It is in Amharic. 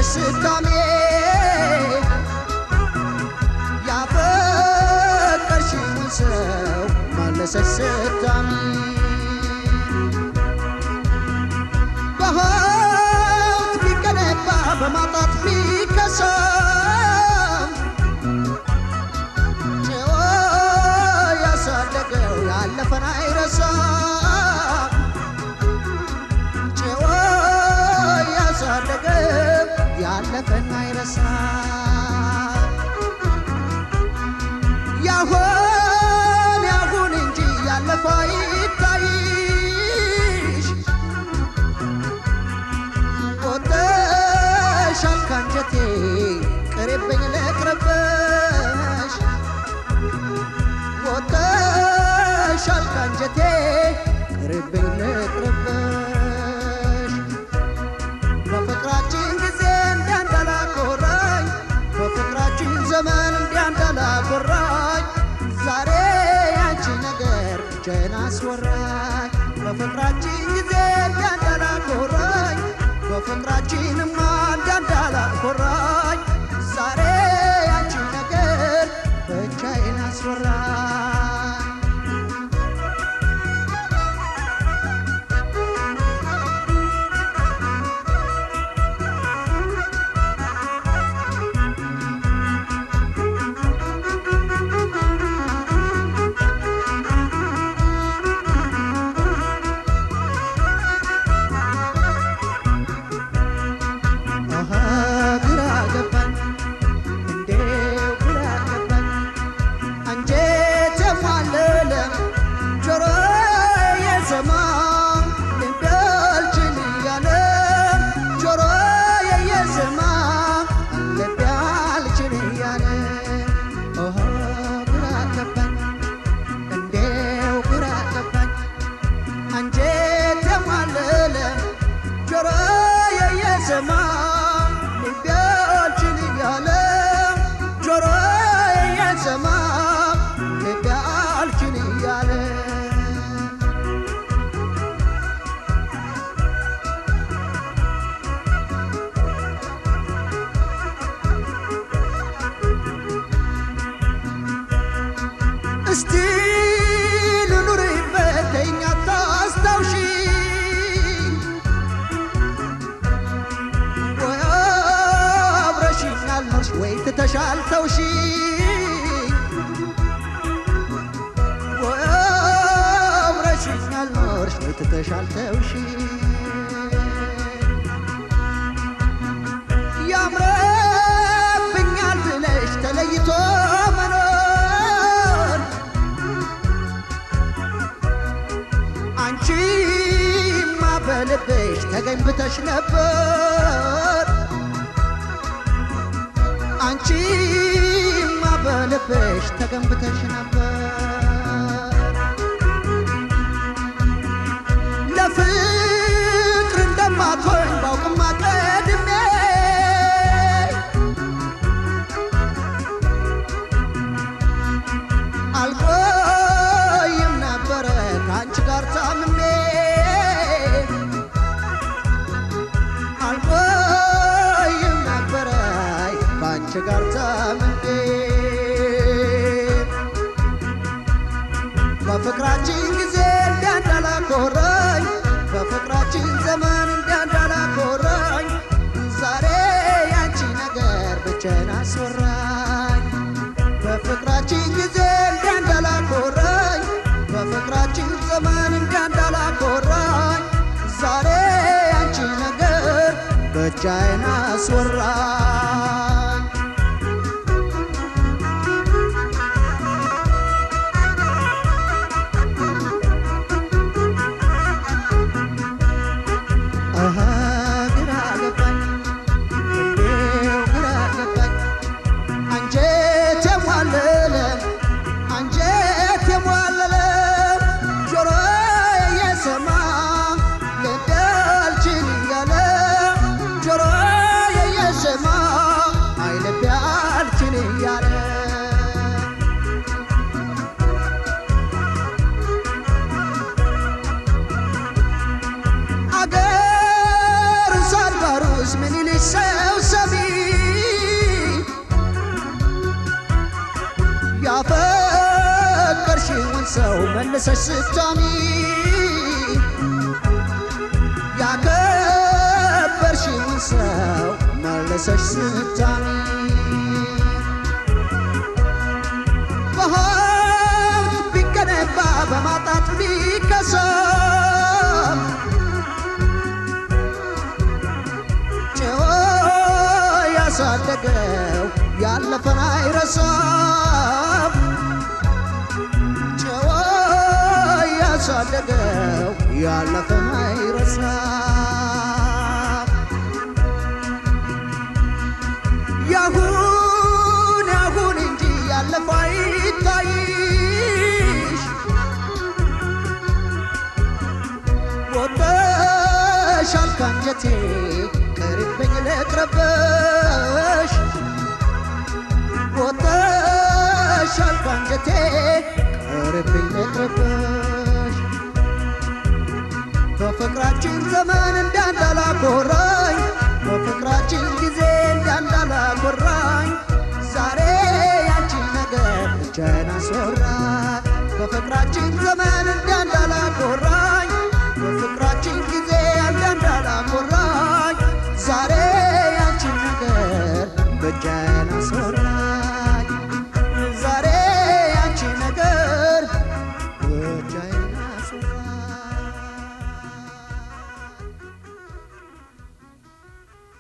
ማለሰች ስዳሜ ያፈቀርሽውን ሰው ማለሰች ስዳሜ በሀብት ቢገነባ በማጣት ቢከሰም ጭዎ ያሳደገው ያለፈን አይረሳም ጭዎ ያሳደገው ያለፈን አይረሳም ያሁን ያሁን እንጂ ያለፈ አይታይሽ ወጥተሻል ካንጀቴ ቅሬብኝ ልቅረበሽ ወጥተሻል ካንጀቴ ቅሬብኝ ልቅረበሽ በፍቅራችን ጊዜ እንዲያንዳላኮራኝ በፍቅራችን ዘመን እንዲያንዳላኮራኝ ዛሬ ያንቺ ነገር ብቻዬን አስወራኝ በፍቅራችን ጊዜ እንዲያንዳላኮራኝ በፍቅራችንማ እንዲያንዳላኮራኝ ዛሬ ያንቺ ነገር ብቻዬን አስወራኝ አሃ ግራ ገባኝ እንዴው ግራ ገባኝ አንጀቴ ማለለ ጆሮ የሰማ ልቤ አልችል እያለ ጆሮ የሰማ ልቤ አልችል እያለ አሃ ግራ ገባኝ እንዴው ግራ ገባኝ አንጀቴ ማለለ ጆሮ የየሰማ ልቤ አልችል እያለ ጆሮ የየሰማ ልቤ አልችል እያለ እስቲ ልኑርበት ተይኝ አታስታውሺ ወይ አብረሽኝ አልኖርሽ ወይ ትተሻል ተውሺ ወይ አብረሽኝ አልኖርሽ ወይ ትተሻል ተውሺ ያምረብኛል ብለሽ ተለይቶ መኖር አንቺማ በልብሽ ተገንብተሽ ነበር አንቺማ በልብሽ ተገንብተሽ ነበር ለፍቅር እንደማትሆኝ ባውቅማ ቀድሜ አልቆይም ነበረ ከአንቺ ጋር ታምሜ አልቆይም ነበረ ከአንቺ ጋር ታምሜ በፍቅራችን ጊዜ እንዲያንዳላኮራኝ በፍቅራችን ዘመን እንዲያንዳላኮራኝ ዛሬ ያንቺ ነገር ብቻዬን አስወራኝ በፍቅራችን ጊዜ እንዲያንዳላኮራኝ በፍቅራችን ዘመን እንዲያንዳላኮራኝ ዛሬ ያንቺ ነገር ብቻዬን አስወራኝ አሃ ግራ ገባኝ እንዴው ግራ ገባኝ አንጀት የሟለለ አንጀት የሟለለ ጆሮ የሰማ ልብ አልችል እያለ ጆሮ የሰማ መልሰሽ ስታሚ ያከበርሽውን ሰው መልሰሽ ስታሚ በሀብት ቢገነባ በማጣት ቢከሰም ጭዎ ያሳደገው ያለፈን አይረሳም ጭዎ ያሳደገው ያለፈን አይረሳም ያሁን ያሁን እንጂ ያለፈው አይታይሽ ወጥተሻል ካንጀቴ ቅርብኝ ልቅረብሽ ወጥተሻል ካንጀቴ ቅርብኝ ልቅረብሽ በፍቅራችን ዘመን እንዳንዳላኮራኝ በፍቅራችን ጊዜ እንዳንዳላኮራኝ ዛሬ ያንቺ ነገር ብቻዬን አስወራኝ በፍቅራችን ዘመን